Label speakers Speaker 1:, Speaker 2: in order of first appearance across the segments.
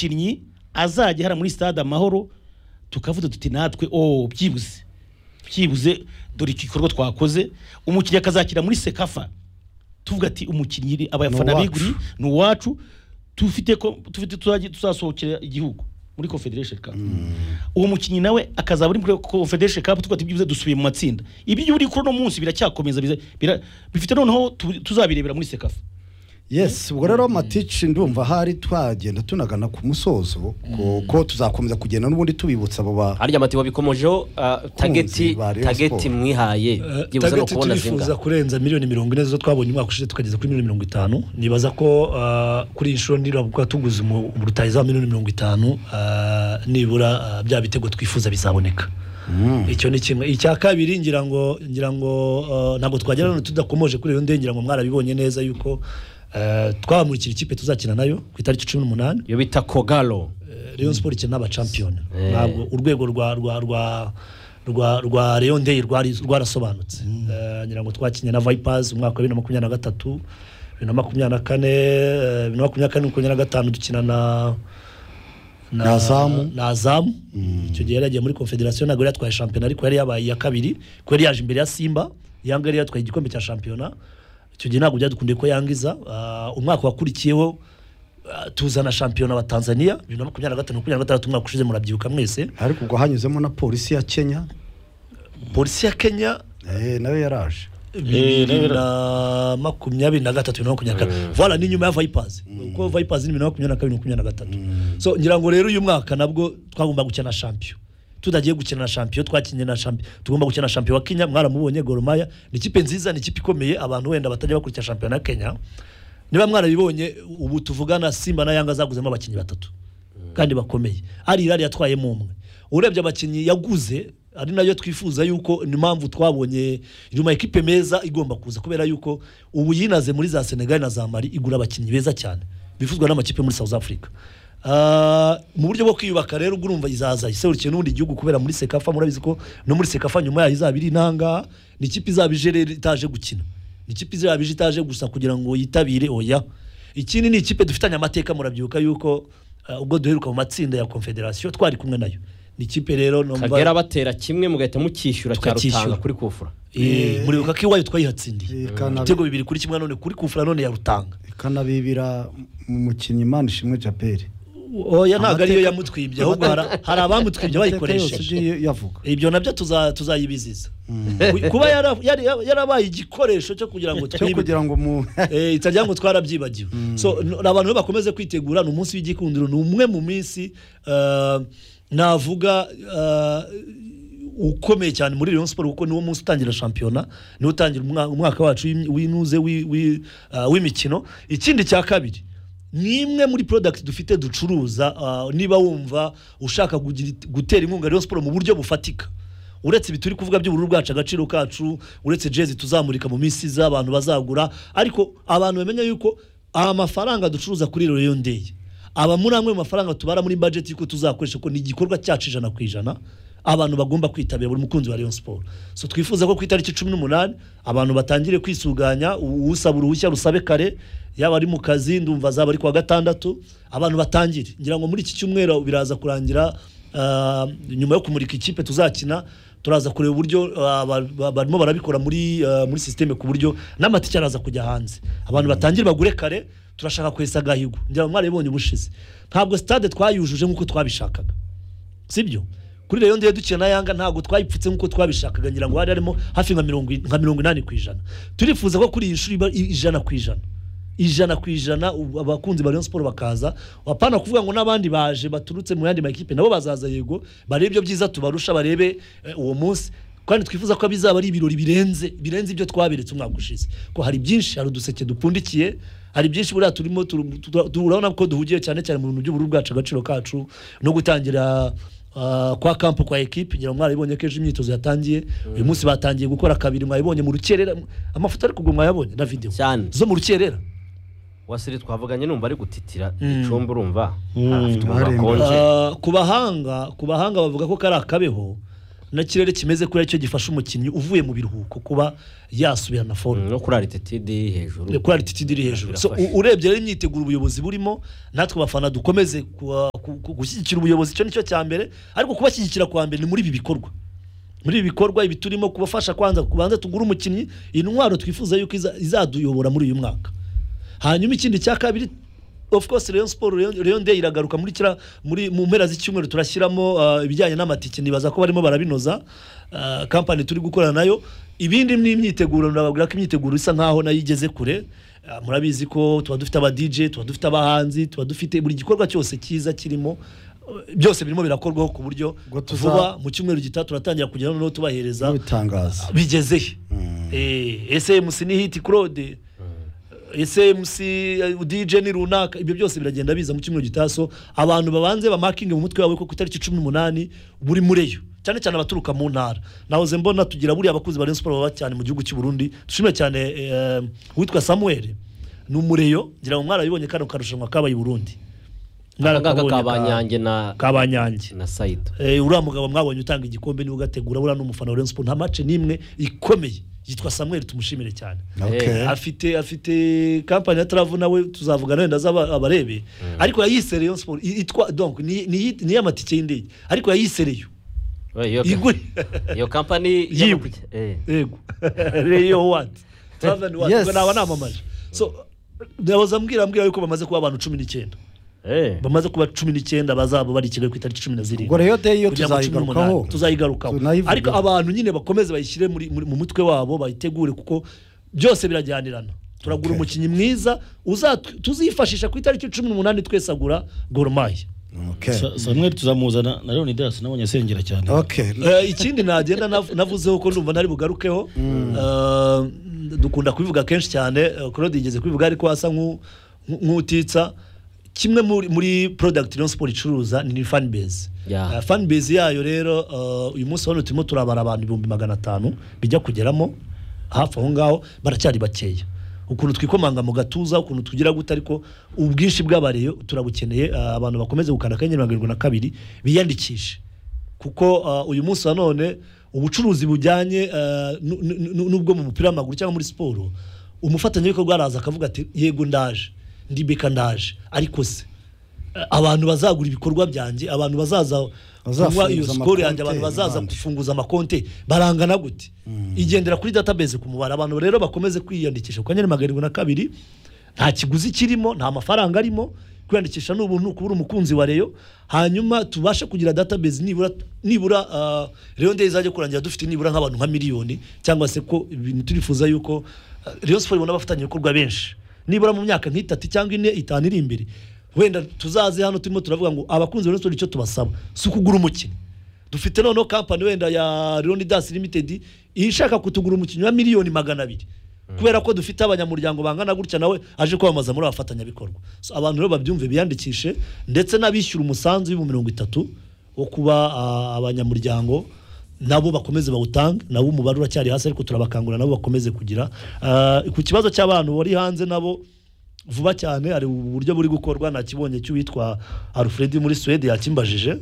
Speaker 1: umukinnyi azajya hara muri stade amahoro tukavuga duti natwe oh byibuze byibuze dore iki gikorwa twakoze umukinnyi akazakira muri sekafa tuvuga ati umukinnyi iri- abafana
Speaker 2: Ni uwacu.
Speaker 1: biguri ni uwacu tufite ko tufite tuzajya tuzasohokera igihugu muri confederation cup uwo mukinnyi nawe akazaba ari muri confederation cup tuvuga ati byibuze dusubiye mu matsinda ibyo uri kuri uno munsi biracyakomeza biza- bira- bifite noneho tu- tuzabirebera muri sekafa
Speaker 2: yes ubwo rero matici ndumva ahari twagenda tunagana ku musozo kuko tuzakomeza kugenda n'ubundi tubibutsa abo ba
Speaker 3: harya amatiyo bikomojeho ah, tageti
Speaker 2: ba Rayon
Speaker 3: tageti
Speaker 2: Sport.
Speaker 3: mwihaye
Speaker 4: Eh,
Speaker 3: byibuze ni
Speaker 4: target
Speaker 3: ukubona
Speaker 4: turifuza
Speaker 3: zinga
Speaker 4: kurenza miliyoni mirongo ine zo twabonye umwaka ushize tukageza kuri miliyoni mirongo itanu nibaza ko ah, kuri iyi nshuro nibura kuba tuguze umu- umurutahiza wa miliyoni mirongo itanu ah, nibura ah, bya bitego twifuza bizaboneka icyo ni kimwe icya kabiri ngira ngo ngira ngo ah, ntabwo twagera hano tudakomoje kuri iyo ndege ngira ngo mwarabibonye neza yuko ah, twabamurikira ikipe tuzakina nayo ku itariki cumi n'umunani
Speaker 3: iyo bita kogalo
Speaker 4: Rayon Sport ikina n'abachampion
Speaker 3: Eh.
Speaker 4: ntabwo urwego rwa rwa rwa rwa rwa Rayon Day rwari rwarasobanutse Eh, ngira ngo twakinye na Vipers umwaka wa 2023 2024 eh, 2024 2025 dukina na
Speaker 2: Na Azamu.
Speaker 4: na Azamu icyo gihe yari yagiye muri Confederation ntabwo yari yatwaye shampiyona ariko yari yabaye iya kabiri kuko yari yaje imbere ya Simba Yanga yari yatwaye igikombe cya shampiyona icyo gihe ntabwo byadukundiye ko yangiza Ah, umwaka wakurikiyeho ah, tuzana shampiyona wa Tanzania bibiri na makumyabiri na gatanu makumyabiri na gatandatu umwaka ushize murabyibuka mwese
Speaker 2: ariko ubwo hanyuzemo na polisi ya kenya
Speaker 4: polisi ya Kenya
Speaker 2: eh, nawe yaraje
Speaker 4: bibiri na makumyabiri na gatatu bibiri na makumyabiri na kane voila ni nyuma ya vipers kuko vipers ni bibiri na makumyabiri na kabiri makumyabiri na gatatu so ngira ngo rero uyu mwaka nabwo twagomba gukina shampiyo tutagiye gukina na shampiyo twakinnye na shampiyo tugomba gukina shampiyo wa kenya mwaramubonye goromaya ni ikipe nziza ni ikipe ikomeye abantu wenda batajya bakurikira shampiyona ya kenya niba mwarabibonye ubu tuvugana simba na yanga zaguzemo abakinnyi batatu kandi bakomeye ari irari yatwayemo umwe urebye abakinnyi yaguze ari nayo twifuza yuko ni mpamvu twabonye nyuma ekipe meza igomba kuza kubera yuko ubu yinaze muri za senegali na za mari igura abakinnyi beza cyane bifuzwa n'amakipe muri south africa Ah, mu buryo bwo kwiyubaka rero ubwo urumva izaza iserukiye n'ubundi gihugu kubera muri sekafa murabizi ko no muri sekafa nyuma yayo izaba iri intangaha ni ikipe izaba ije rero itaje gukina ni ikipe izaba ije itaje gusa kugira ngo yitabire oya ikindi ni ikipe dufitanye amateka murabyibuka yuko uh, ubwo duheruka mu matsinda ya confederation twari kumwe nayo ni ikipe rero numva-
Speaker 3: kagera batera kimwe mugahita mukishyura cya
Speaker 4: Tukacyishyura.
Speaker 3: rutanga kuri kufura
Speaker 4: Eh, muribuka ko iwayo twayihatsindiye
Speaker 2: Ikana-
Speaker 4: ibitego bibiri kuri kimwe none kuri kufura none ya rutanga
Speaker 2: ikanabibira mu mukinnyi imana ishimwe japeri
Speaker 4: oya ntabwo ariyo
Speaker 2: Amateka-
Speaker 4: yamutwibye ahubwo hari- hari abamutwibye bayikoresheje
Speaker 2: yavuga
Speaker 4: ibyo nabyo tuza- tuzayibiziza kuba yara- yari- yarabaye igikoresho cyo kugira ngo
Speaker 2: cyo
Speaker 4: twibe
Speaker 2: kugira ngo mu
Speaker 4: eh, itagira ngo twarabyibagiwe so n- abantu be bakomeze kwitegura ni umunsi w'igikundiro ni umwe mu minsi eh, navuga eh, ukomeye cyane muri Rayon Sport kuko niwo munsi utangira shampiyona niwo utangira umwa- umwaka wacu w'im- w'inuze w'i- w'i- eh, w'imikino ikindi cya kabiri ni imwe muri product dufite ducuruza eh, niba wumva ushaka kugira- gutera inkunga Rayon Sport mu buryo bufatika uretse ibi turi kuvuga by'ubururu bwacu agaciro kacu uretse jezi tuzamurika mu minsi iza abantu bazagura ariko abantu bamenya yuko aya mafaranga ducuruza kuri Royal Day aba muri amwe mu mafaranga tubara muri budget yuko tuzakoresha ko ni igikorwa cyacu ijana ku ijana abantu bagomba kwitabira buri mukunzi wa Rayon Sport so twifuza ko ku itariki cumi n'umunani abantu batangire kwisuganya u- usaba uruhushya rusabe kare yaba ari mu kazi ndumva azaba ari kuwa gatandatu abantu batangire ngira ngo muri iki cyumweru biraza kurangira Ah, nyuma yo kumurika ikipe tuzakina turaza kureba uburyo ah, ba- ba- barimo barabikora muri ah, muri sisiteme ku buryo n'amatike araza kujya hanze abantu batangire bagure kare turashaka kwesa agahigo ngira ngo mwarabibonye ubushize ntabwo stade twayujuje nk'uko twabishakaga sibyo kuri rero ndiye dukina na yanga ntabwo twayipfutse nk'uko twabishakaga ngira ngo hari harimo hafi nka mirongo i- nka mirongo inani ku ijana turifuza ko kuri iyi shuri iba i- ijana ku ijana ijana ku ijana ubu abakunzi ba Rayon Sport bakaza apana kuvuga ngo n'abandi baje baturutse mu yandi makipe nabo bazaza yego barebe ibyo byiza tubarusha barebe eh, uwo munsi kandi twifuza ko bizaba ari ibirori birenze birenze ibyo twaberetse umwaka ushize ko hari byinshi hari uduseke dupfundikiye hari byinshi buriya turimo turu- tura- tu- urabona ko duhugiye cyane cyane mu bintu by'ubururu bwacu agaciro kacu no gutangira ah, kwa kampu kwa ekipe ngira ngo mwarabibonye ko ejo imyitozo yatangiye uyu munsi batangiye gukora kabiri mwabibonye mu rukerera amafoto ariko ubwo mwayabonye na videwo
Speaker 3: cyane
Speaker 4: zo mu rukerera
Speaker 3: wasire twavuganye numva ari gutitira icumbi urumva
Speaker 4: Mm.
Speaker 3: afite umuriro
Speaker 2: Aremba.
Speaker 3: akonje
Speaker 4: Ah, ku bahanga ku bahanga bavuga ko kari akabeho na kirere kimeze kuri cyo gifasha umukinnyi uvuye mu biruhuko kuba yasubirana forme
Speaker 3: no kuri arititidi hejuru
Speaker 4: kuri altitude iri hejuru so
Speaker 3: Birafasha.
Speaker 4: u- urebye rero imyiteguro ubuyobozi burimo natwe abafana dukomeze kuwa- ku- ku- gushyigikira ubuyobozi icyo nicyo cya mbere ariko kubashyigikira kwa mbere ni muri ibi bikorwa muri ibi bikorwa ibi turimo kubafasha kwanza kubanza tugure umukinnyi intwaro twifuza yuko iza- izaduyobora muri uyu mwaka hanyuma ikindi cya kabiri of course Rayon Sport Rayon- Rayon Day iragaruka muri kira muri mu mpera z'icyumweru turashyiramo uh, ibijyanye n'amatike nibaza ko barimo barabinoza uh, company turi gukorana nayo ibindi ni imyiteguro nababwira ko imyiteguro isa nkaho nayo igeze kure Uh, murabizi ko tuba dufite aba DJ tuba dufite abahanzi tuba dufite buri gikorwa cyose cyiza kirimo uh, byose birimo birakorwaho ku buryo
Speaker 2: Ubwo tuza-
Speaker 4: vuba mu cyumweru gitaha turatangira kugera noneho tubahereza
Speaker 2: bitangaza
Speaker 4: bigeze he Eh, ese MC ni hit Claude ese MC eh, DJ ni runaka ibyo byose biragenda biza mu cyumweru gitaso abantu babanze bamakinge mu mutwe wawe ko ku itariki cumi n'umunani buri mureyo cyane cyane abaturuka mu ntara nahoze mbona tugira buriya abakuzi ba Rayon Sport baba cyane mu gihugu cy'u Burundi dushimire cyane eh, uwitwa Samuel ni umureyo ngira ngo mwarabibonye kano karushanwa kabaye i Burundi
Speaker 3: akangaka
Speaker 4: Mwarakabonye ka-
Speaker 3: kabanyange na
Speaker 4: kabanyange
Speaker 3: na sayido
Speaker 4: Eh, uriya mugabo mwabonye utanga igikombe niwe ugategura buriya ni umufana wa Rayon Sport nta mace n'imwe ikomeye yitwa Samuel tumushimire cyane
Speaker 2: Okay.
Speaker 4: afite afite kampani ya Travel nawe tuzavugana wenda azaba abarebe ariko yayise Rayon Sport i- itwa donc ni ni ni y'amatike y'indege ariko yayise Rayon igure
Speaker 3: iyo kampani
Speaker 4: Yiwe. yego Rayon what Travel what
Speaker 2: Yes.
Speaker 4: yes. naba namamaje so ndabaza mbwira mbwira yuko bamaze kuba abantu cumi n'icyenda bamaze kuba cumi n'icyenda bazaba bari i Kigali ku itariki cumi na zirindwi
Speaker 2: ubwo rero day yo
Speaker 4: kugira ngo cumi
Speaker 2: tuzayigarukaho
Speaker 4: n'umunani. tuzayigarukaho
Speaker 2: Tunayivuge.
Speaker 4: ariko abantu nyine bakomeze bayishyire muri, muri, mu mutwe wabo bayitegure kuko byose birajyanirana turagura
Speaker 2: Okay.
Speaker 4: umukinnyi mwiza uzatu- tuzifashisha ku itariki cumi n'umunani twese agura goromaya
Speaker 2: Okay.
Speaker 1: Sa- Samuel tuzamuzana na Leon Dias nabonye asengera cyane
Speaker 2: Okay.
Speaker 4: Eh, ikindi nagenda nav- navuzeho ko numva ntari bugarukeho Eh, dukunda kubivuga kenshi cyane eh, claude yigeze kubivuga ariko asa nk'u- nk'u- nk'utitsa kimwe muri, muri product Rayon Sport icuruza ni fan base
Speaker 3: Yeah.
Speaker 4: Eh, fan base yayo rero eh, uyu munsi hano turimo turabara abantu ibihumbi magana atanu bijya kugeramo hafi aho ngaho baracyari bakeya ukuntu twikomanga mu gatuza ukuntu tugira gute ariko ubwinshi bw'abareyo turabukeneye eh, abantu bakomeze gukanda akanyenyeri mirongo irindwi na kabiri biyandikishe kuko uh, uyu munsi wa none ubucuruzi bujyanye uh, nu- nu- nu- n'ubwo mu mupira w'amaguru cyangwa muri siporo umufatanyabikorwa araza akavuga ati yego ndaje ndibeka ndaje ariko se uh, abantu bazagura ibikorwa byanjye abantu bazaza kunywa iyo
Speaker 2: Bazafunguza
Speaker 4: siporo yanjye abantu
Speaker 2: amakonti,
Speaker 4: bazaza
Speaker 2: abandi.
Speaker 4: gufunguza amakonte barangana gute igendera kuri database ku mubare abantu rero bakomeze kwiyandikisha ku kanyenyeri magana arindwi na kabiri nta kiguzi kirimo nta mafaranga arimo kwiyandikisha ni ubuntu kubura umukunzi wa reyo hanyuma tubashe kugira database nibura nibura uh, reyo ndeye izajya kurangira dufite nibura nk'abantu nka miliyoni cyangwa se ko ibintu turifuza yuko uh, reyo siporo ibona abafatanyabikorwa benshi nibura mu myaka nk'itatu cyangwa ine itanu iri imbere wenda tuzaze hano turimo turavuga ngo abakunzi ba reyo siporo icyo tubasaba si ukugura umukino dufite noneho kampani wenda ya Leonidas Limited ishaka kutugura umukinnyi wa miliyoni magana abiri kubera ko dufite abanyamuryango bangana gutya nawe aje kwamamaza muri abafatanyabikorwa so, abantu rero babyumve biyandikishe ndetse n'abishyura umusanzu w'ibihumbi mirongo itatu wo kuba ah, abanyamuryango nabo bakomeze bawutange nabo umubare uracyari hasi ariko turabakangurira nabo bakomeze kugira Ah, ku kibazo cy'abantu bari hanze nabo vuba cyane hari uburyo buri gukorwa nakibonye cy'uwitwa alfred muri suwede yakimbajije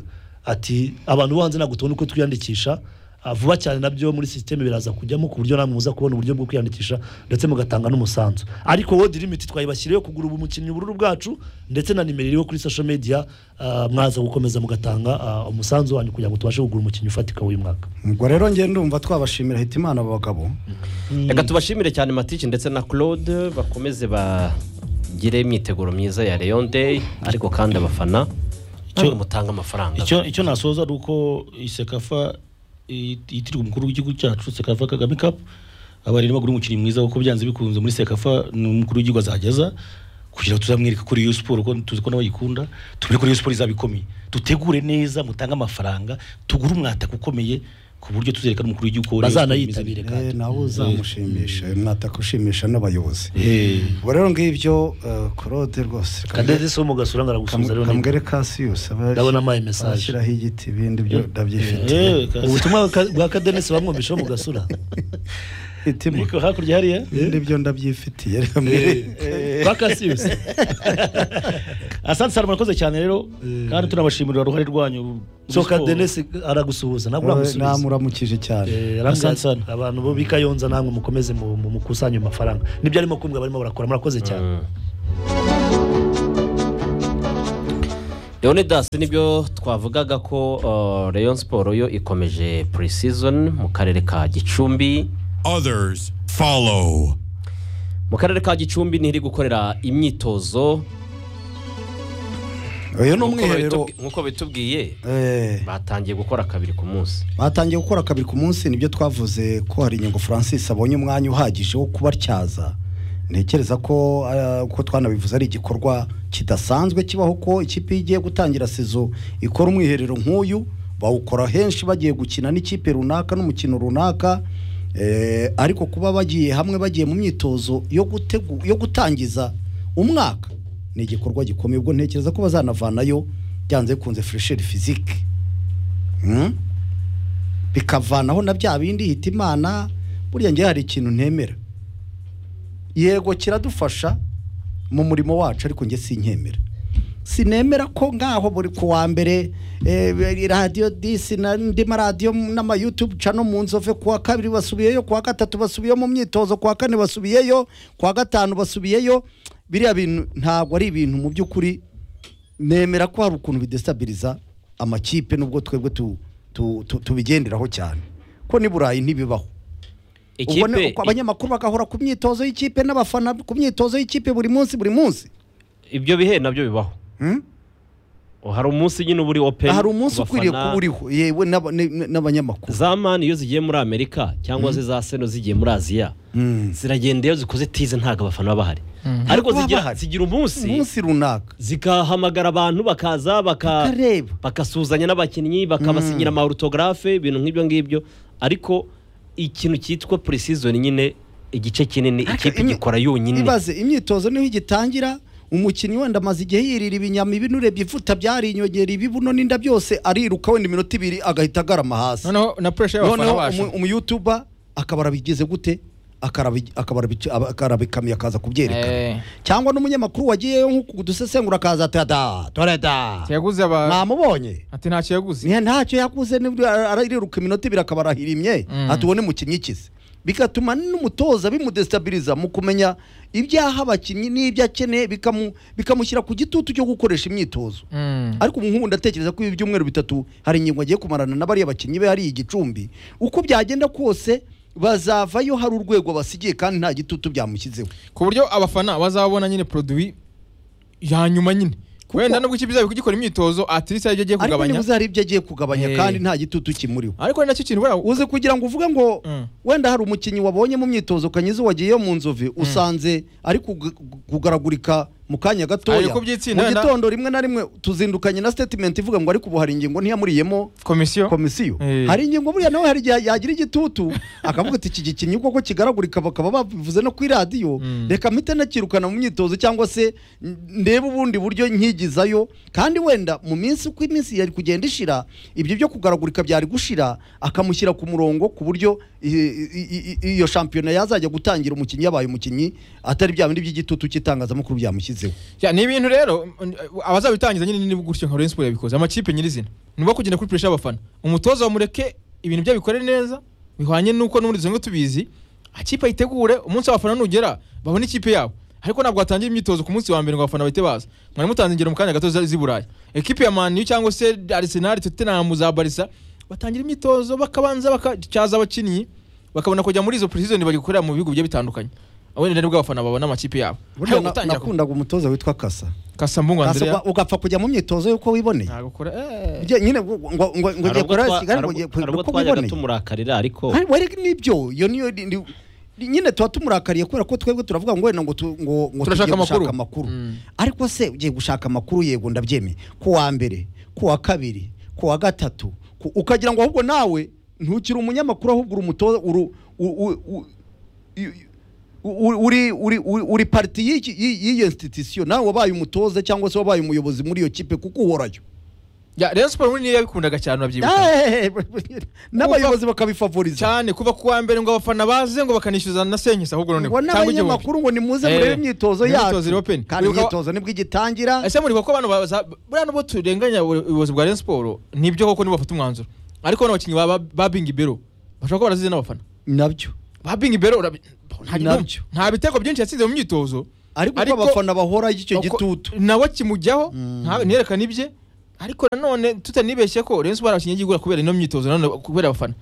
Speaker 4: ati abantu bo hanze ntabwo tubona uko twiyandikisha Ah, vuba cyane nabyo muri sisiteme biraza kujyamo ku buryo namwe muza kubona uburyo bwo kwiyandikisha ndetse mugatanga n'umusanzu ariko wodi limiti twayibashyiriyeho kugura ubu mukinnyi ubururu bwacu ndetse na nimero iriho kuri social media ah, mwaza gukomeza mugatanga ah, umusanzu wanyu kugira ngo tubashe kugura umukinnyi ufatika w'uyu mwaka
Speaker 2: ubwo rero njye ndumva twabashimira hitimana aba bagabo
Speaker 3: reka tubashimire cyane matike ndetse na claude bakomeze bagire imyiteguro myiza ya Rayon day ariko kandi abafana ntabwo mutanga amafaranga
Speaker 1: icyo icyo nasoza ari uko isekafa yitirirwa umukuru w'igihugu cyacu sekafa kagame cup abari bagura umukinnyi mwiza kuko byanze bikunze muri sekafa ni umukuru w'igihugu azageza kugira ngo tuzamwereke kuri iyo siporo ko tuzi ko nawe ayikunda tubone kuri iyo siporo izaba ikomeye dutegure neza mutange amafaranga tugure umwataka ukomeye ku buryo tuzereka n'umukuru w'igihugu ko
Speaker 4: bazanayitabire
Speaker 2: Eh,
Speaker 4: kandi
Speaker 2: nawe uzamushimisha mwataka ushimisha n'abayobozi
Speaker 1: Eh.
Speaker 2: ubwo rero ngibyo eh, claude rwose
Speaker 4: kadede si wo mu gasura ngaragusubiza rero ni-
Speaker 2: kambwere kasiyusi
Speaker 4: Ndabona ampaye message.
Speaker 2: ashyiraho igiti ibindi byo ndabyifite
Speaker 1: Yewe kasi-
Speaker 4: ubutumwa bwa- bwa kadenesi bamwumvisheho mu gasura
Speaker 2: hitima
Speaker 1: Ariko hakurya hariya
Speaker 2: ibindi byo ndabyifitiye reka mbere
Speaker 4: bakasiyusi
Speaker 1: asante sana murakoze cyane rero kandi tunabashimira uruhare rwanyu muri
Speaker 4: soka
Speaker 1: siporo.
Speaker 4: denise aragusuhuza ntabwo uramusubiza
Speaker 2: namuramukije cyane
Speaker 4: Eh,
Speaker 1: Asante
Speaker 4: arambwira
Speaker 1: sana.
Speaker 4: ati, abantu bo bikayonza namwe mukomeze mu- mu- mukusanye ayo mafaranga nibyo arimo kumbwa barimo barakora murakoze cyane
Speaker 3: leonidas nibyo twavugaga ko uh, rayon siporo yo ikomeje pre-season mu karere ka gicumbi
Speaker 5: Others follow.
Speaker 3: mu karere ka gicumbi ntiri gukorera imyitozo
Speaker 2: uyu ni
Speaker 3: Nk'uko
Speaker 2: umwiherero
Speaker 3: babitubwi- nk'uko bitubwiye
Speaker 2: eh,
Speaker 3: batangiye gukora kabiri ku munsi
Speaker 2: batangiye gukora kabiri ku munsi nibyo twavuze ko hari inyungu francis abonye umwanya uhagije wo kubatyaza ntekereza ko eh, uko twanabivuze ari igikorwa kidasanzwe kibaho ko ikipe iyo igiye gutangira sizo ikora umwiherero nk'uyu bawukora henshi bagiye gukina n'ikipe runaka n'umukino runaka eh, ariko kuba bagiye hamwe bagiye mu myitozo yo gutegu- yo gutangiza umwaka ni igikorwa gikomeye ubwo ntekereza ko bazanavanayo byanze bikunze furesheri fizike Mm? bikavanaho na bya bindi hita imana buriya ngewe hari ikintu ntemera yego kiradufasha mu murimo wacu ariko njye sinkemera sinemera ko ngaho buri ku wa mbere eh, radiyo disi n'andi maradiyo n'amayutubu cano mu nzove ku wa kabiri basubiyeyo ku wa gatatu basubiyeyo mu myitozo ku wa kane basubiyeyo ku wa gatanu basubiyeyo biriya bintu ntabwo ari ibintu mu by'ukuri nemera ko hari ukuntu bidestabiliza amakipe n'ubwo twebwe tu- tu- tu- tubigenderaho cyane ko n'i burayi ntibibaho ubwo ni
Speaker 3: ikipe
Speaker 2: uko abanyamakuru bagahora ku myitozo y'ikipe n'abafana ku myitozo y'ikipe buri munsi buri munsi
Speaker 3: ibyo bihe nabyo bibaho
Speaker 2: Hmm?
Speaker 3: hari umunsi nyine uba uri open
Speaker 2: hari umunsi ukwiriye kuba
Speaker 3: kubafana.
Speaker 2: uriho yewe n'aba- n- n'abanyamakuru
Speaker 3: za mani iyo zigiye muri amerika cyangwa se za seno zigiye muri aziya
Speaker 2: Mm.
Speaker 3: ziragenda iyo zikoze tize ntabwo abafana baba bahari ariko
Speaker 2: Ntabwo baba
Speaker 3: zigira
Speaker 2: bahari.
Speaker 3: zigira umunsi
Speaker 2: umunsi runaka
Speaker 3: zikahamagara abantu bakaza baka
Speaker 2: kareba
Speaker 3: bagasuhuzanya n'abakinnyi bakabasinyira amaorutogarafe ibintu nk'ibyo ngibyo ariko ikintu cyitwa pre-season nyine igice kinini ikipe
Speaker 2: imi-
Speaker 3: igikora yonyine
Speaker 2: ibaze imyitozo niho igitangira umukinnyi wenda amaze igihe yirira ibinyama ibi n'urebye ivuta byarinyongera ibibuno n'inda byose ariruka wenda iminota ibiri agahita agarama hasi
Speaker 6: noneho na pressure y'abafana
Speaker 2: noneho
Speaker 6: bacu
Speaker 2: umu- umuyutuba akaba arabigize gute Akarabi- akarabi- aba- akarabikamiye akaza kubyerekana
Speaker 6: Eh,
Speaker 2: cyangwa n'umunyamakuru wagiyeyo nko kudusesengura akaza ati da dore da
Speaker 6: yaguze aba
Speaker 2: mwamubonye
Speaker 6: ati ntacyo yaguze
Speaker 2: Ni- ntacyo yakuze nibwo ara- arariruka iminota ibiri akaba arahirimye
Speaker 6: Mm.
Speaker 2: ati ubone mukinnyi ikize bigatuma n'umutoza bimudestabiliza mu kumenya ibyaha abakinnyi n'ibyo akeneye bikamu- bikamushyira ku gitutu cyo gukoresha imyitozo
Speaker 6: Mm.
Speaker 2: ariko ubu nk'ubu ndatekereza ko ibi byumweru bitatu hari ingingo agiye kumarana na bariya bakinnyi be hariya i gicumbi uko byagenda kose bazavayo hari urwego basigiye kandi nta gitutu byamushyizeho
Speaker 6: ku buryo abafana bazabona nyine produit ya nyuma nyine wenda nubwo ikipe izaba iri kugikora imyitozo atirisi aribyo agiye
Speaker 2: ariko
Speaker 6: kugabanya
Speaker 2: nibuze hari ibyo agiye kugabanya
Speaker 6: Eh.
Speaker 2: kandi nta gitutu kimuriho
Speaker 6: ariko ni nacyo kintu buriya
Speaker 2: uzi kugira ngo uvuge ngo
Speaker 6: Mm.
Speaker 2: wenda hari umukinnyi wabonye mu myitozo ukanyuze wagiyeyo mu nzove usanze ari kug- kugaragurika mu kanya gatoya
Speaker 6: Ariko byitsinda
Speaker 2: mu
Speaker 6: wenda-
Speaker 2: gitondo rimwe na rimwe tuzindukanye na statement ivuga ngo ariko ubu hari ingingo ntiyamuriyemo
Speaker 6: komisiyo
Speaker 2: komisiyo
Speaker 6: Eh.
Speaker 2: hari ingingo buriya nawe hari igihe yagira igitutu akavuga ati iki gikinnyi koko kigaragurika bakaba babivuze no kuri radiyo
Speaker 6: Mm.
Speaker 2: reka mpite nakirukana mu myitozo cyangwa se n- ndebe ubundi buryo nkigizayo kandi wenda mu minsi uko iminsi yari kugenda ishira ibyo byo kugaragurika byari gushira akamushyira ku murongo ku buryo i- i- i- i- iyo shampiyona yazajya gutangira umukinnyi yabaye umukinnyi atari bya bindi by'igitutu cy'itangazamakuru byamushyizeho
Speaker 6: Ya, ni ibintu rero mm, abazabitangiza nyine ni gutyo nka Rayon Sport yabikoze amakipe nyirizina nibo kugenda kuri pressure y'abafana umutoza bamureke ibintu bye bikore neza bihwanye nuko n'ubundi dusanzwe tubizi ikipe ayitegure umunsi w'abafana nugera babone ikipe yabo ariko ntabwo watangira imyitozo ku munsi wa mbere ngo abafana bahite baza mwari mutanze ingero mu kanya gato z'i Burayi ekipe ya Man U cyangwa se Arsenal Tottenham za Barca batangira imyitozo bakabanza bakacyaza abakinnyi bakabona kujya muri izo pre-season bari gukorera mu bihugu bigiye bitandukanye wenda nibwo abafana babona amakipe yabo
Speaker 2: burya
Speaker 6: Ariko
Speaker 2: na-
Speaker 6: gutangira ku-
Speaker 2: nakundaga umutoza witwa kasa
Speaker 6: Kasambungu
Speaker 2: Kasa
Speaker 6: Andrea
Speaker 2: uga- ugapfa kujya mu myitozo y'uko wiboneye
Speaker 6: ntabwo akora
Speaker 2: Ujye- nyine ngo ngo ngo ngo
Speaker 3: Hari
Speaker 2: ugiye
Speaker 3: ubwo
Speaker 2: kurara
Speaker 3: twa-
Speaker 2: Kigali
Speaker 3: hari
Speaker 2: ngo ugiye
Speaker 3: ubwo- hari
Speaker 2: kureba
Speaker 3: ubwo
Speaker 2: uko
Speaker 3: twajyaga
Speaker 2: wiboneye
Speaker 3: tumurakarira ariko
Speaker 2: Hari- wari nibyo iyo niyo ni- ni- ni- nyine tuba tumurakariye kubera ko twebwe turavuga ngo wenda ngo tu- ngo ngo
Speaker 6: Turashaka
Speaker 2: tugiye gushaka
Speaker 6: amakuru.
Speaker 2: amakuru
Speaker 6: Mm.
Speaker 2: ariko se ugiye gushaka amakuru yego ndabyemeye ku wa mbere ku wa kabiri ku wa gatatu ku- ukagira ngo ahubwo nawe ntukiri umunyamakuru ahubwo uri umutoza uru- u- u- u- i- u- uri uri uri- uri pariti y'iki- y'i- y'iyo institution nawe wabaye umutoza cyangwa se wabaye umuyobozi muri iyo kipe kuko uhorayo
Speaker 6: Ya, Rayon Sports muri niyo yabikundaga cyane urabyibuka
Speaker 2: Eh, n'abayobozi bakabifavoriza
Speaker 6: cyane kuva ku wa mbere ngo abafana baze ngo bakanishyuza na senkisa ahubwo noneho
Speaker 2: ngo n'abanyamakuru ngo nimuze murebe
Speaker 6: Eh,
Speaker 2: imyitozo
Speaker 6: imyitozo
Speaker 2: yacu
Speaker 6: iri open.
Speaker 2: kandi
Speaker 6: Wibuka-
Speaker 2: imyitozo nibwo igitangira
Speaker 6: ese muri ko abantu baza buriya nubwo turenganya ubu- ubuyobozi bwa Rayon Sports nibyo koko nibo bafata umwanzuro ariko bano bakinnyi ba- ba- ba Bingi Bero bashobora kuba barazize n'abafana
Speaker 2: nabyo
Speaker 6: ba Bingi Bero urabi- nta-
Speaker 2: Nabyo.
Speaker 6: nta bitego byinshi yatsinze mu myitozo
Speaker 2: ariko uko
Speaker 6: Ariko-
Speaker 2: abafana bahora icyo
Speaker 6: Uko-
Speaker 2: gitutu
Speaker 6: nawe kimujyaho
Speaker 2: Mm.
Speaker 6: nta- ntiyerekane ibye ariko nanone tutanibeshye ko Rayon Sports abakinnyi yigura kubera ino myitozo nanone kubera abafana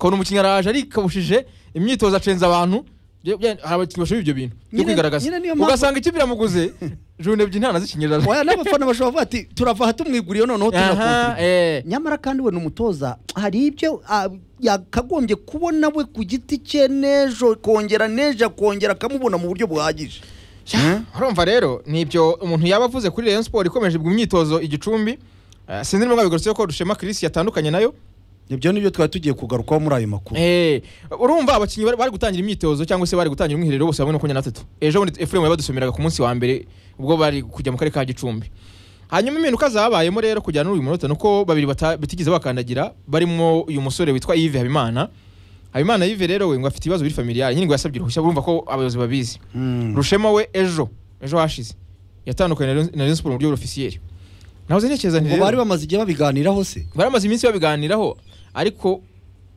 Speaker 6: kubona umukinnyi araje arikabushije imyitozo acenza abantu bya- bya- hari abakinnyi bashoboye ibyo bintu byo
Speaker 2: Nyine-
Speaker 6: kwigaragaza
Speaker 2: nyine niyo mpamvu-
Speaker 6: ugasanga ikipe iramuguze jone ebyiri nta nazikinyirira
Speaker 2: Oya, n'abafana bashobora kuvuga ati turava aha tumwiguriye noneho
Speaker 6: aha
Speaker 2: tunakontribute
Speaker 6: eh
Speaker 2: nyamara kandi we ni umutoza hari ibyo ah, yakagombye kubona we ku giti cye n'ejo kongera n'ejo akongera akamubona mu buryo buhagije
Speaker 6: Ya, urumva rero ni ibyo umuntu yaba avuze kuri Rayon Sports ikomeje mu myitozo igicumbi Eh, sinzi niba bigarutse ko Rushema Chris yatandukanye nayo
Speaker 2: ibyo ni byo twari tugiye kugarukaho muri ayo makuru
Speaker 6: Eh, urumva abakinnyi bari, bari gutangira imyitozo cyangwa se bari gutangira umwiherero bose hamwe makumyabiri na batatu ejo bundi Ephraim yabadusomeraga ku munsi wa mbere ubwo bari kujya mu karere ka Gicumbi hanyuma impinduka zabayemo rero kujyana n'uyu munota nuko babiri bata- batigeze bakandagira barimo uyu musore witwa Yves Habimana Habimana Yves rero we ngo afite ibibazo biri familiar nyine ngo yasabye uruhushya urumva ko abayobozi babizi
Speaker 2: Mm.
Speaker 6: Rushema we ejo ejo hashize yatandukanye na Rayon- na Rayon Sports mu buryo officiel nahoze ntekereza nti
Speaker 2: ngo
Speaker 6: rero-
Speaker 2: bari bamaze igihe babiganiraho se
Speaker 6: baramaze iminsi babiganiraho ariko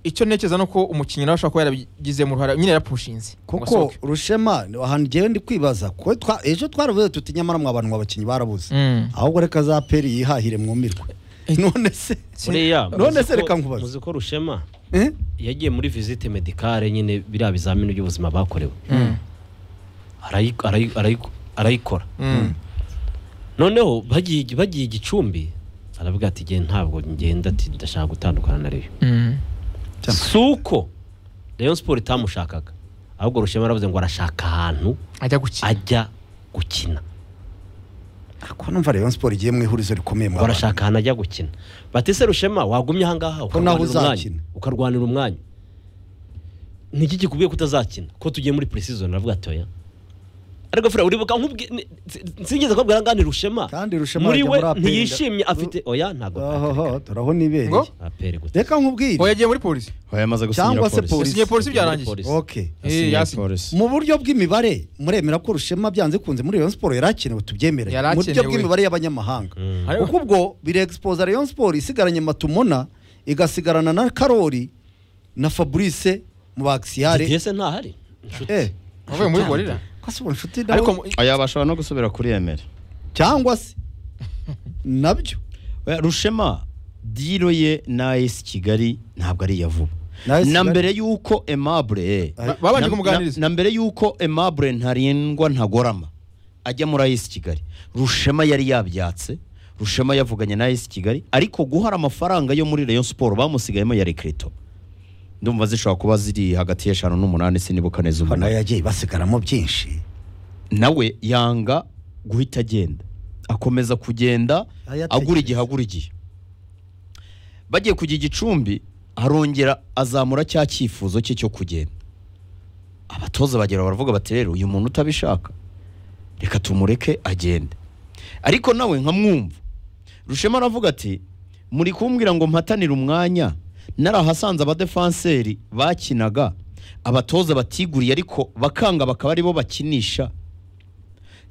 Speaker 6: icyo ntekereza ni uko umukinnyi nawe ashobora kuba yarabigizemo uruhare nyine yarapushinze ngo
Speaker 2: kuko
Speaker 6: asohoke.
Speaker 2: rushema ahantu ngewe ndi kwibaza ko twa- ejo twaravuze tuti nyamara mwa bantu abakinnyi barabuze
Speaker 6: Mm.
Speaker 2: ahubwo reka za peri yihahire mwumirwe none se
Speaker 3: buriya
Speaker 2: none
Speaker 3: muzi
Speaker 2: se
Speaker 3: ko-
Speaker 2: reka nkubaze.
Speaker 3: muzi ko rushema
Speaker 2: Eh?
Speaker 3: yagiye muri visite medicale nyine biriya bizamini by'ubuzima bakorewe Arayi- arayi- arayi- arayikora
Speaker 6: Mm.
Speaker 3: noneho bagiye bagiye igicumbi aravuga ati ngewe ntabwo ngenda ati ndashaka gutandukana na reyo
Speaker 6: Mm.
Speaker 3: si uko rayon siporo itamushakaga ahubwo rushema yaravuze ngo arashaka ahantu
Speaker 6: ajya gukina
Speaker 3: ajya gukina
Speaker 2: ko numva rayon siporo igiye mu ihurizo rikomeye mwa
Speaker 3: ngo
Speaker 2: bantu.
Speaker 3: arashaka ahantu ajya gukina batise rushema wagumye
Speaker 2: naho
Speaker 3: ahangaha ukarwanira umwanya
Speaker 2: uzakina.
Speaker 3: ukarwanira umwanya niki kikubwiye ko utazakina ko tugiye muri pre-season aravuga ati oya ariko fura uribuka nkubwi- ni- si- sinigeze kubwira ngani rushema
Speaker 2: Kandi Rushema
Speaker 3: muri
Speaker 2: ajya
Speaker 3: we
Speaker 2: muri APR.
Speaker 3: ntiyishimye afite oya ntabwo
Speaker 2: Ohoho, turaho nibereye
Speaker 6: Ngo?
Speaker 3: apere gusa
Speaker 2: reka nkubwire
Speaker 6: ngo yagiye muri polisi
Speaker 7: Oya, yamaze gusinyira
Speaker 2: Cyangwa se
Speaker 7: polisi.
Speaker 2: polisi.
Speaker 6: yasinye polisi byarangiye
Speaker 3: Polisi.
Speaker 2: okay
Speaker 6: Eh,
Speaker 7: Yasinyiye
Speaker 6: yasinye.
Speaker 7: polisi.
Speaker 2: mu buryo bw'imibare muremera ko rushema byanze kunze muri Rayon Sport yarakenewe tubyemere
Speaker 6: Yari
Speaker 2: mu buryo
Speaker 6: akenewe.
Speaker 2: bw'imibare y'abanyamahanga
Speaker 3: Mm.
Speaker 6: Ariko-
Speaker 2: kuko ubwo birexposa Rayon Sport isigaranye Matumona igasigarana na Karori na Fabrice mu
Speaker 3: didier
Speaker 2: baksiyare
Speaker 3: se ntahari inshuti
Speaker 2: eh
Speaker 6: avuye muri gorira
Speaker 2: kwasi ubu nshuti nawe
Speaker 6: ariko mu-
Speaker 7: Oya, bashobora no gusubira kuri Emere.
Speaker 2: cyangwa se nabyo
Speaker 7: Oya, rushema diro ye na AS kigali ntabwo ari iya vuba
Speaker 2: Na AS
Speaker 7: na
Speaker 2: Kigali-
Speaker 7: mbere y'uko emabure
Speaker 6: Ba- babanje
Speaker 7: na-
Speaker 6: kumuganiriza.
Speaker 7: na na mbere y'uko emabure ntarindwa ntagorama ajya muri AS kigali rushema yari yabyatse rushema yavuganye na AS kigali ariko guhara amafaranga yo muri rayon siporo bamusigayemo ya rekrito ndumva zishobora kuba ziri hagati y'eshanu n'umunani sinibuka neza
Speaker 2: Aha, nayo
Speaker 7: umunani
Speaker 2: yagiye basigaramo byinshi
Speaker 7: nawe yanga guhita agenda akomeza kugenda
Speaker 2: Ayatekereza.
Speaker 7: agura igihe agura igihe bagiye kujya igicumbi arongera azamura cya cyifuzo cye cyo kugenda abatoza bagera baravuga bati rero uyu muntu utabishaka reka tumureke agende ariko nawe nkamwumva rushema aravuga ati muri kumbwira ngo mpatanire umwanya narahasanze abadefanseri bakinaga abatoza batiguriye ariko bakanga bakaba aribo bakinisha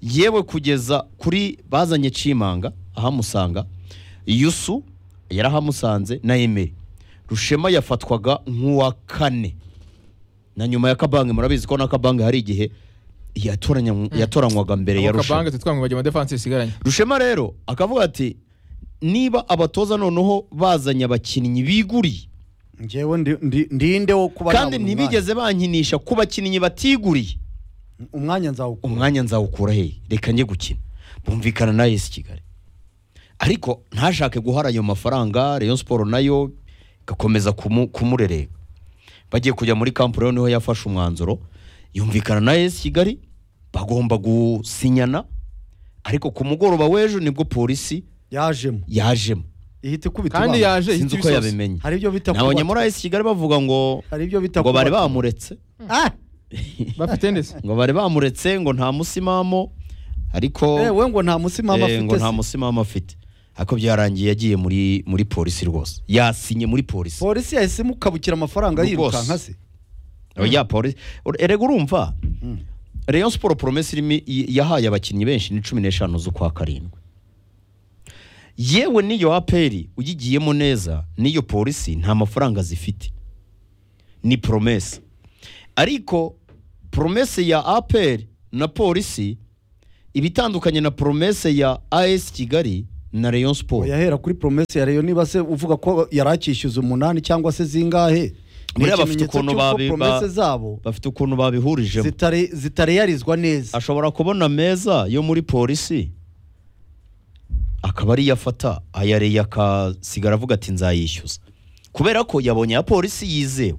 Speaker 7: yewe kugeza kuri bazanye cimanga ahamusanga yusu yarahamusanze na emeri rushema yafatwaga nk'uwa kane na nyuma ya kabange murabizi ko na kabange hari igihe yatoranya- yatoranywaga mbere ya
Speaker 6: abo
Speaker 7: rushema
Speaker 6: kabange tutwangwe bagiye mu defense isigaranye
Speaker 7: rushema rero akavuga ati niba abatoza noneho bazanye abakinnyi biguriye
Speaker 2: ngewe ndi- ndi- ndinde wo kuba
Speaker 7: kandi
Speaker 2: nabona
Speaker 7: ntibigeze bankinisha ku bakinnyi batiguriye
Speaker 2: umwanya. umwanya nzawukura
Speaker 7: umwanya nzawukura hehe reka njye gukina bumvikana na esi kigali ariko ntashake guhara ayo mafaranga rayon siporo nayo igakomeza kumu- kumurereka bagiye kujya muri kampu rero niho yafashe umwanzuro yumvikana na esi kigali bagomba gusinyana ariko ku mugoroba w'ejo nibwo polisi
Speaker 2: yajemo
Speaker 7: yajemo
Speaker 2: ihita ikubita abantu.
Speaker 6: kandi yaje
Speaker 7: sinzi
Speaker 6: ihita
Speaker 7: uko
Speaker 6: ibisozi
Speaker 7: yabimenye
Speaker 2: hari ibyo bita
Speaker 7: nabonye
Speaker 2: kubaka.
Speaker 7: muri AS Kigali bavuga ngo
Speaker 2: hari ibyo bita
Speaker 7: ngo bari
Speaker 2: kubaka.
Speaker 7: bamuretse
Speaker 2: Ah!
Speaker 6: bafite ndetse
Speaker 7: ngo bari bamuretse ngo nta musimamo ariko
Speaker 2: Eh, we ngo nta musimama
Speaker 7: eh,
Speaker 2: afite
Speaker 7: ngo nta
Speaker 2: se.
Speaker 7: musimamo afite ariko byarangiye yagiye muri muri polisi rwose yasinye muri polisi
Speaker 2: polisi yahise imukabukira amafaranga
Speaker 7: Rwose.
Speaker 2: yirukanka se
Speaker 7: ya polisi erega urumva Rayon Sport promesi irimo yahaye abakinnyi benshi ni cumi n'eshanu z'ukwa karindwi yewe n'iyo aperi uyigiyemo neza n'iyo polisi nta mafaranga zifite ni promesi ariko promesi ya aperi na polisi iba itandukanye na promesi ya as kigali na Rayon Sport
Speaker 2: yahera kuri promesi ya Rayon niba se uvuga ko yari akishyuza umunani cyangwa se zingahe Ni
Speaker 7: buriya bafite
Speaker 2: ikimenyetso
Speaker 7: ukuntu
Speaker 2: cy'uko
Speaker 7: babi- ba-
Speaker 2: promese zabo
Speaker 7: bafite ukuntu babihurijemo
Speaker 2: zitare- zitarearizwa neza
Speaker 7: ashobora kubona meza yo muri polisi akaba ariyo afata ayareye akasigara avuga ati nzayishyuza kubera ko yabonye ya polisi yizewe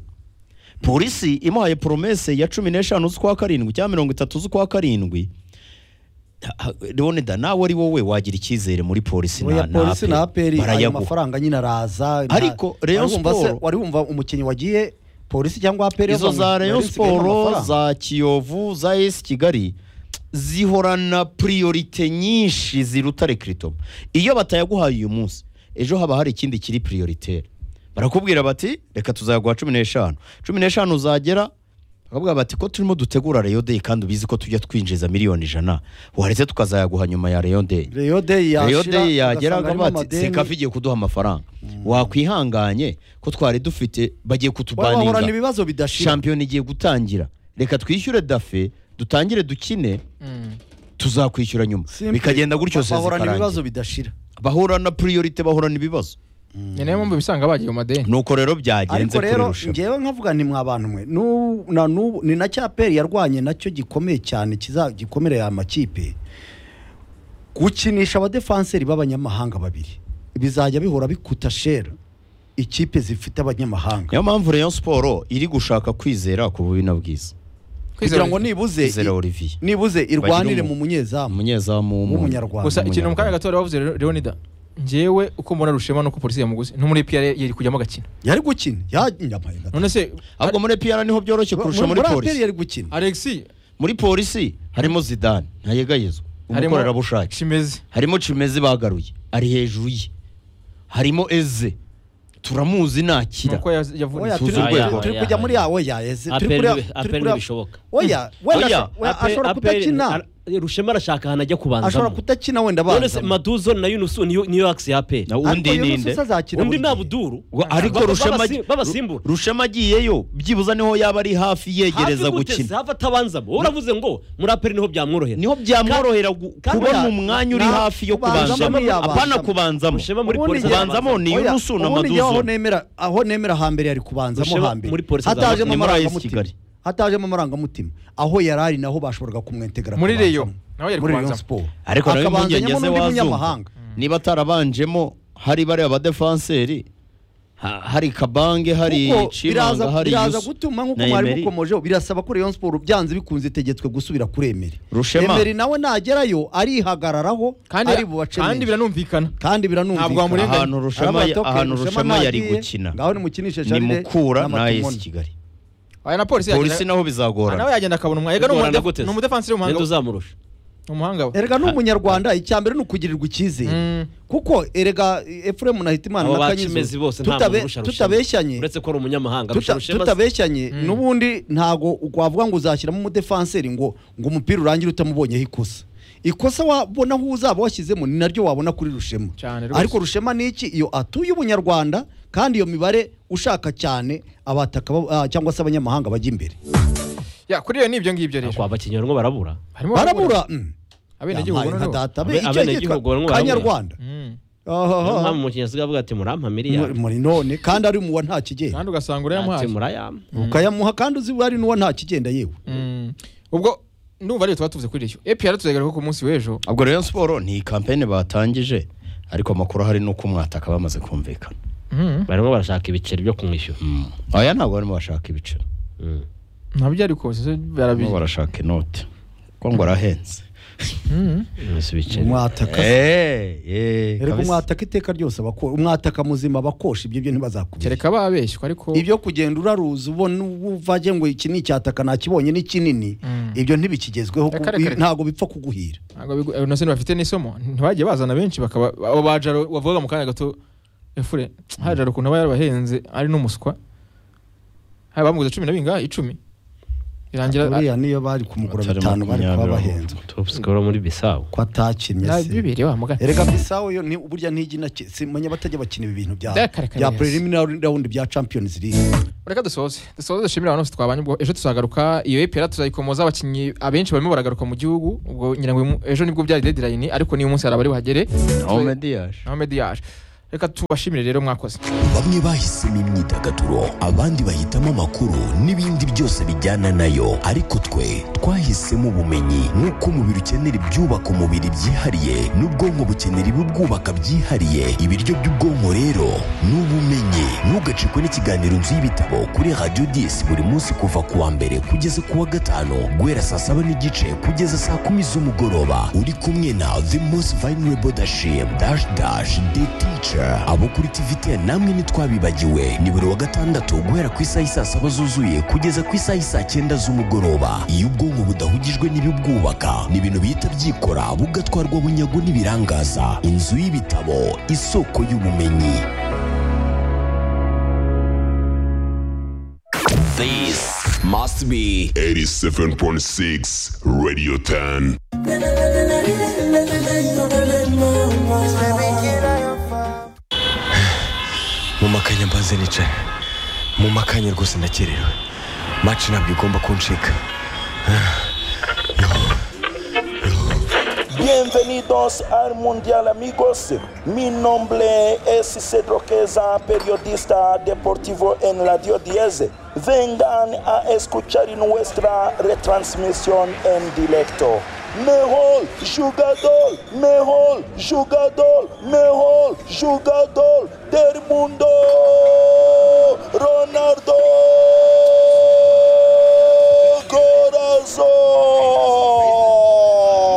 Speaker 7: polisi imuhaye poromese ya cumi n'eshanu z'ukwa karindwi cyangwa mirongo itatu z'ukwa karindwi leonida nawe ari wowe wagira icyizere muri polisi
Speaker 2: Oya, polisi na aperi ayo
Speaker 7: barayaguha
Speaker 2: mafaranga nyine araza nta-
Speaker 7: Ariko Rayon
Speaker 2: wari wumva se-
Speaker 7: Sport-
Speaker 2: wari wumva umukinnyi wagiye polisi cyangwa aperi
Speaker 7: izo za Rayon Sport za Kiyovu za AS Kigali zihorana priorite nyinshi ziruta Recruitment iyo batayaguhaye uyu munsi ejo haba hari ikindi kiri prioritaire barakubwira bati reka tuzayaguha cumi n'eshanu cumi n'eshanu uzagera bakavuga bati ko turimo dutegura Rayon Day kandi ubizi ko tujya twinjiza miliyoni ijana waretse tukazayaguha nyuma ya Rayon Day
Speaker 2: Rayon Day
Speaker 7: Rayon
Speaker 2: yashira
Speaker 7: Day yagera
Speaker 2: ugasanga harimo
Speaker 7: bakavuga bati
Speaker 2: amadeni.
Speaker 7: sekafi igiye kuduha amafaranga wakwihanganye ko twari dufite bagiye
Speaker 2: Wowe bahorana
Speaker 7: kutubaninga
Speaker 2: ibibazo bidashira
Speaker 7: shampiyona igiye gutangira reka twishyure dafe dutangire dukine tuzakwishyura nyuma
Speaker 2: Simple.
Speaker 7: bikagenda gutyo se
Speaker 2: bahorana ibibazo
Speaker 7: zikarangira
Speaker 2: bidashira
Speaker 7: bahura na priorite bahorana ibibazo
Speaker 6: ni nayo mpamvu bisanga bagiye mu madeni
Speaker 7: nuko rero byagenze
Speaker 2: ariko
Speaker 7: kuri
Speaker 2: rero
Speaker 7: rushanwa
Speaker 2: ngewe nkavuga ni mwa bantu mwe Nu- na nubu ni na cya peri yarwanye nacyo gikomeye cyane kiza- gikomereye aya makipe gukinisha abadefanseri b'abanyamahanga babiri bizajya bihora bikuta shera ikipe zifite abanyamahanga
Speaker 7: niyo mpamvu Rayon Sport iri gushaka kwizera ku bubi na bwiza
Speaker 2: kugira ngo nibuze
Speaker 7: Kwizera Olivier
Speaker 2: nibuze irwanire
Speaker 7: umu-
Speaker 2: mu munyezamu
Speaker 7: umunyezamu w'umuntu.
Speaker 2: w'umunyarwanda
Speaker 6: gusa ikintu mu kanya
Speaker 7: Umunyarwanda.
Speaker 6: gato wari wavuze Re- leonida ngewe uko mbona rushema nuko polisi yamuguze no muri piyare yari kujyamo agakina
Speaker 2: yari gukina yanyamaye gato.
Speaker 6: none se
Speaker 7: ahubwo muri PR niho byoroshye kurusha
Speaker 2: muri
Speaker 7: muri
Speaker 2: aperi
Speaker 7: polisi
Speaker 2: yari gukina
Speaker 6: alexi
Speaker 7: muri polisi harimo Zidane ntayegayezwa umukorerabushake
Speaker 6: kimeze
Speaker 7: harimo cimeze bagaruye ari hejuru ye harimo eze turamuzi nakira
Speaker 6: nuko yaz- yavunitse
Speaker 2: Oya, turi-
Speaker 7: Tuzi
Speaker 2: turi-
Speaker 7: urwego.
Speaker 2: turi kujya muri awo ya ese turi
Speaker 3: Aperi
Speaker 2: kuri
Speaker 3: ntibi-
Speaker 2: turi
Speaker 3: aperi
Speaker 2: kuri-
Speaker 3: ntibishoboka.
Speaker 2: oya wenda
Speaker 7: Oya,
Speaker 2: wenda ashobora kudakina
Speaker 3: rushema arashaka ahantu ajya
Speaker 2: ashobora
Speaker 3: kubanzamo
Speaker 2: kudakina wenda
Speaker 3: none se
Speaker 2: abanza
Speaker 3: maduzo na yunusu niyo niyo akisi ya aperi
Speaker 7: nawe undi ninde
Speaker 3: undi nta buduru
Speaker 7: Wa- ariko rushema
Speaker 3: babasi- babasimbura
Speaker 7: rushema agiyeyo byibuze niho yaba ari hafi yegereza
Speaker 3: Hafi guteze,
Speaker 7: gukina
Speaker 3: hafi atabanzamo uravuze ngo muri aperi niho byamworohera
Speaker 7: niho byamworohera gu-
Speaker 3: kandi
Speaker 7: kubona
Speaker 3: ya-
Speaker 7: umwanya uri
Speaker 2: na-
Speaker 7: hafi yo
Speaker 2: kubanzamo
Speaker 7: kubanzamo
Speaker 2: niyabanzamo.
Speaker 7: apana kubanzamo
Speaker 3: Rushema muri
Speaker 2: Ubundi
Speaker 3: polisi
Speaker 2: njye-
Speaker 7: kubanzamo ni yunusu na
Speaker 2: aho
Speaker 7: maduzo
Speaker 2: nemera aho nemera hambere yari kubanzamo
Speaker 3: Rushema
Speaker 2: hambere
Speaker 3: muri polisi
Speaker 2: hatajemo
Speaker 7: azamutse muri AS
Speaker 2: amarangamutima
Speaker 7: Kigali.
Speaker 2: hatajemo amarangamutima aho yari ari naho bashoboraga kumwentegera
Speaker 6: Muri
Speaker 2: kubanzamo.
Speaker 6: Rayon, naho yari
Speaker 2: muri Rayon
Speaker 6: kubanzamo.
Speaker 2: Sport
Speaker 7: ariko nawe impungenge
Speaker 2: akabanzanyemo
Speaker 7: ze
Speaker 2: n'undi
Speaker 7: wazumva
Speaker 2: munyamahanga
Speaker 7: niba atarabanjemo hari bariya badefanseri ha- hari kabange hari
Speaker 2: Kuko
Speaker 7: cimanga hari
Speaker 2: biraza
Speaker 7: Yusu
Speaker 2: gutuma nk'uko
Speaker 7: na
Speaker 2: mwari
Speaker 7: Emery.
Speaker 2: mukomojeho birasaba ko Rayon Sport byanze bikunze itegetswe gusubira kuri Emery
Speaker 7: Rushema.
Speaker 2: Emery nawe nagerayo arihagararaho
Speaker 6: kandi
Speaker 2: ari bubace
Speaker 6: kandi
Speaker 2: neza.
Speaker 6: biranumvikana
Speaker 2: kandi biranumvikana
Speaker 6: Ntabwo wamurenganya.
Speaker 7: ahantu rushema
Speaker 2: Arabatoke,
Speaker 7: ahantu rushema yari
Speaker 2: ntagiye.
Speaker 7: gukina
Speaker 2: ngaho nimukinishe
Speaker 7: ni
Speaker 2: Charles
Speaker 7: mukura na
Speaker 2: n'Amatimoni.
Speaker 7: AS Kigali
Speaker 6: aya na polisi
Speaker 7: polisi
Speaker 6: yagenda
Speaker 7: naho
Speaker 6: Ah, nawe
Speaker 7: bizagorana
Speaker 6: yagenda akabona umwanya
Speaker 3: Bigorana
Speaker 6: ni
Speaker 3: gute se?
Speaker 6: umudefanseri
Speaker 3: ninde
Speaker 6: w'umuhanga
Speaker 3: uzamurusha
Speaker 6: umuhanga we
Speaker 2: erega n'umunyarwanda icya mbere ni ukugirirwa icyizere
Speaker 6: Mm.
Speaker 2: kuko erega Efuremu na Hitimana
Speaker 3: abo
Speaker 2: na
Speaker 3: bakimezi
Speaker 2: Kanyizo
Speaker 3: bose nta
Speaker 2: tutabe-
Speaker 3: muntu urusha rushema
Speaker 2: tutabeshyanye
Speaker 3: uretse ko ari umunyamahanga
Speaker 2: Tuta-
Speaker 3: arusha rushema
Speaker 2: tutabeshyanye n'ubundi ntago wavuga ngo uzashyiramo umudefanseri ngo ngo umupira urangire utamubonyeho ikosa ikosa wabona aho uzaba washyizemo ni naryo wabona kuri rushema
Speaker 6: Cyane rwose.
Speaker 2: ariko rushema ni iki iyo atuye ubunyarwanda kandi iyo mibare ushaka cyane abataka ba- ah, cyangwa se abanyamahanga bajya imbere
Speaker 6: ya kuri iyo ni ibyo ngibyo rero
Speaker 3: kwa abakinnyi barimo barabura
Speaker 6: harimo
Speaker 2: barabura mm.
Speaker 6: abenegihugu
Speaker 2: Yampaye nka
Speaker 6: noneho
Speaker 2: data. Be-
Speaker 3: Abe-
Speaker 2: icyo
Speaker 3: abenegihugu
Speaker 2: cyitwa
Speaker 3: barimo barabura.
Speaker 2: kanyarwanda
Speaker 6: Mm.
Speaker 2: Aha, aha.
Speaker 3: niyo mpamvu umukinnyi asigaye avuga ati murampa miliyoni
Speaker 2: muri none kandi ari mu wa nta kigenda
Speaker 6: kandi ugasanga
Speaker 3: ati
Speaker 6: urayamuhaye
Speaker 3: murayampa
Speaker 2: ukayamuha kandi uzi ari n'uwa nta kigenda yewe
Speaker 6: Mm. ubwo ndumva ariyo tuba tuvuze kuri iryo epiyara tuzagaragaza ko ku munsi w'ejo
Speaker 7: ubwo rero siporo ni kampeni batangije ariko amakuru ahari ni uko umwataka bamaze kumvikana
Speaker 6: Mm.
Speaker 3: barimo barashaka ibiceri byo kumwishyura
Speaker 7: aya ntabwo barimo bashaka ibiciro
Speaker 3: Mm.
Speaker 6: nabyo ariko barimo
Speaker 7: barimo barashaka inote kuko ngo arahenze
Speaker 3: Messi biceri.
Speaker 2: mwataka
Speaker 7: Eh, eh,
Speaker 2: erega
Speaker 7: kabisa.
Speaker 2: mwataka iteka ryose abako- umwataka muzima abakosha ibyo byo ntibazakubwira
Speaker 6: kereka babeshywa ariko
Speaker 2: ibyo kugenda uraruza ubona uvaje ngo iki ni icyataka nakibonye ni kinini
Speaker 6: Mm.
Speaker 2: ibyo ntibikigezweho
Speaker 6: Reka,
Speaker 2: kuko
Speaker 6: reka, reka.
Speaker 2: ntabwo bipfa kuguhira
Speaker 6: ntabwo bigu- eh, nasi bafite n'isomo ntibajye bazana benshi bakaba abo ba jaro wavugaga mu kanya gato efure ha jaro ukuntu aba yarabahenze ari n'umuswa ha bamuguze cumi na bingahe icumi irangira
Speaker 2: uriya niyo bari kumugura bitanu bari kuba bahenze
Speaker 3: Top scorer muri Bissau.
Speaker 2: ko atakinnye
Speaker 6: na
Speaker 2: se
Speaker 6: bibiri wa mugana
Speaker 2: erega bisawo yo ni burya ntijina simenya batajya bakina ibi bintu bya
Speaker 6: Reka, reka,
Speaker 2: bya
Speaker 6: reka.
Speaker 2: preliminary round bya Champions League
Speaker 6: reka dusoze dusoze dushimire abantu bose twabanye ubwo ejo tuzagaruka iyo epera tuzayikomoza abakinnyi abenshi barimo baragaruka mu gihugu ubwo ngira ngo uyu mu- ejo nibwo byari deadline ariko niyo munsi hari abari buhagere
Speaker 7: Ahmed Diash.
Speaker 6: naho mediyaje reka tubashimire rero mwakoze
Speaker 8: bamwe bahisemo imyidagaduro abandi bahitamo amakuru n'ibindi byose bijyana nayo ariko twe twahisemo ubumenyi nk'uko umubiri ukenera ibyubaka umubiri byihariye n'ubwonko bukenera ibibwubaka byihariye ibiryo by'ubwonko rero ni ubumenyi ntugacikwe n'ikiganiro nzu y'ibitabo kuri radiyo disi buri munsi kuva ku wa mbere kugeza ku wa gatanu guhera saa saba n'igice kugeza saa kumi z'umugoroba uri kumwe na the most vulnerable dashim dash dash the teacher abo kuri tvt namwe ntitwabibagiwe ni buri wa gatandatu guhera ku isaha y'i saa saba zuzuye kugeza ku isaha y'i saa cyenda z'umugoroba iyo ubwonko budahugijwe n'ibibwubaka ni ibintu bihita byikora bugatwarwa bunyago n'ibirangaza inzu y'ibitabo isoko y'ubumenyi This must be
Speaker 5: 87.6 Radio 10.
Speaker 8: mu makanya mbanze nicaye mu makanya rwose ndakerewe maci ntabwo igomba kuncika
Speaker 9: Bienvenidos al Mundial amigos. Mi nombre es Cedro Queza, periodista deportivo en Radio 10. Vengan a escuchar nuestra retransmisión en directo. Mejor jugador, mejor jugador, mejor jugador del mundo, Ronaldo Corazón.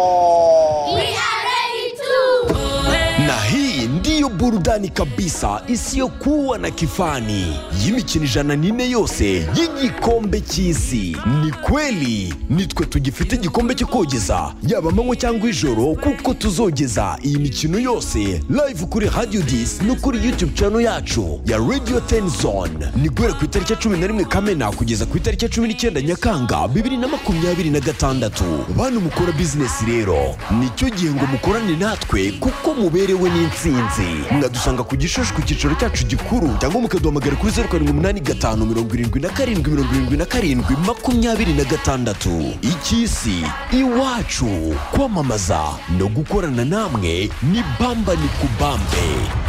Speaker 8: na hii ndiyo burudani kabisa isiyokuwa na kifani y'imikino ijana n'ine yose y'igikombe cy'isi ni kweli nitwe tugifite igikombe cyo kogeza yaba amanywa cyangwa ijoro kuko tuzogeza iyi mikino yose live kuri radio dis no kuri youtube channel yacu ya radio ten zone ni guhera ku itariki ya cumi na rimwe kamena kugeza ku itariki ya cumi n'icyenda nyakanga bibiri na makumyabiri na gatandatu bantu mukora bizinesi rero nicyo gihe ngo mukorane natwe kuko muberewe n'insinzi mwadusanga ku gishushu ku cyicaro cyacu gikuru cyangwa mukaduhamagara kuri zeru karindwi umunani gatanu mirongo irindwi na karindwi mirongo irindwi na karindwi makumyabiri na gatandatu icy'isi iwacu kwamamaza no gukorana namwe ni bamba ni kubambe